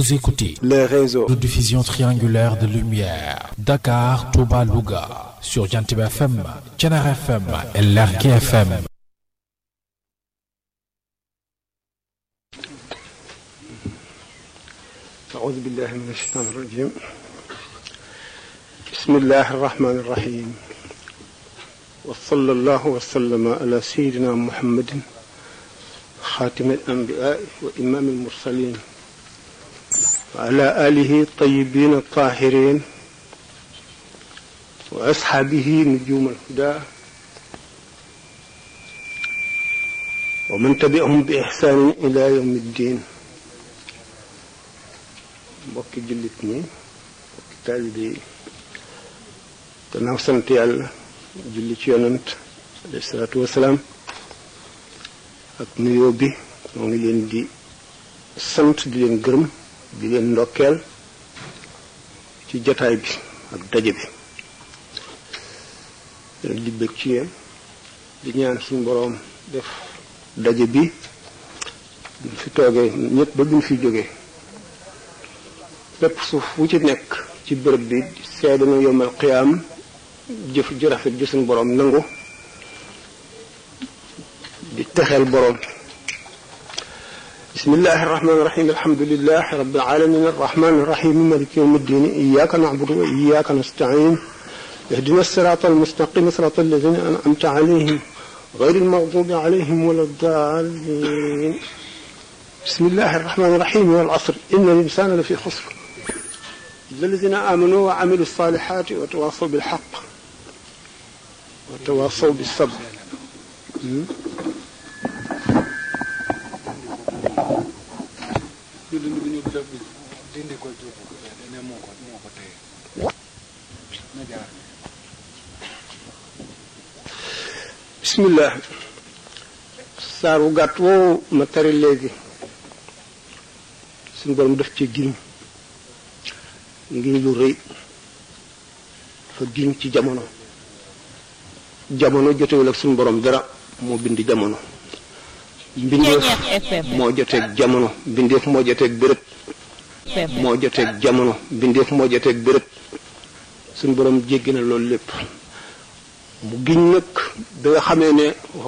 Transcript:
Vous écoutez les réseaux de diffusion triangulaire de lumière Dakar, Touba, Louga sur Jantiba FM, Thiénaba FM et Lergui FM. أعوذ بالله من الشيطان الرجيم بسم الله الرحمن الرحيم وصلى الله وسلم على سيدنا محمد خاتم الأنبياء وإمام المرسلين وعلى آله الطيبين الطاهرين وأصحابه نجوم الهدى ومن تبعهم بإحسان إلى يوم الدين mbokki jullit ñi mbokki taalibe yi gannaaw sant yàlla julli ci yonant alayhi salaatu wasalaam ak nuyoo bi moo ngi leen di sant di leen gërëm di leen ndokkeel ci jataay bi ak daje bi leen di bëgg ci yéen di ñaan suñu boroom def daje bi buñ fi toogee ñëpp ba buñ fi jógee bépp suuf wu ci nekk ci bërëb bi seede na yomal qiyaam jëf ju rafet ji suñu boroom nangu di texeel boroom bismillahi irrahmani irrahim alhamdulilahi rabbil alamin arrahmani irrahim maliki yawmi ddin iyaka na'budu wa iyaka nasta'in ihdina sirata almustaqim sirata alladhina an'amta alayhim غير المغضوب عليهم ولا الضالين بسم الله الرحمن الرحيم والعصر إن الإنسان لفي خسر إلا الذين آمنوا وعملوا الصالحات وتواصوا بالحق وتواصوا بالصبر bismillah saar wu gàtt woowu ma tari léegi suñu borom def ci giñ ngiñ lu rëy dafa giñ ci jamono jamono jotewul ak suñu borom dara moo bind jamono mbindeef moo joteeg jamono mbindeef moo joteeg béréb moo joteeg jamono mbindeef moo joteeg béréb suñu borom jéggi na loolu lépp mu giñ nag da nga xamee ne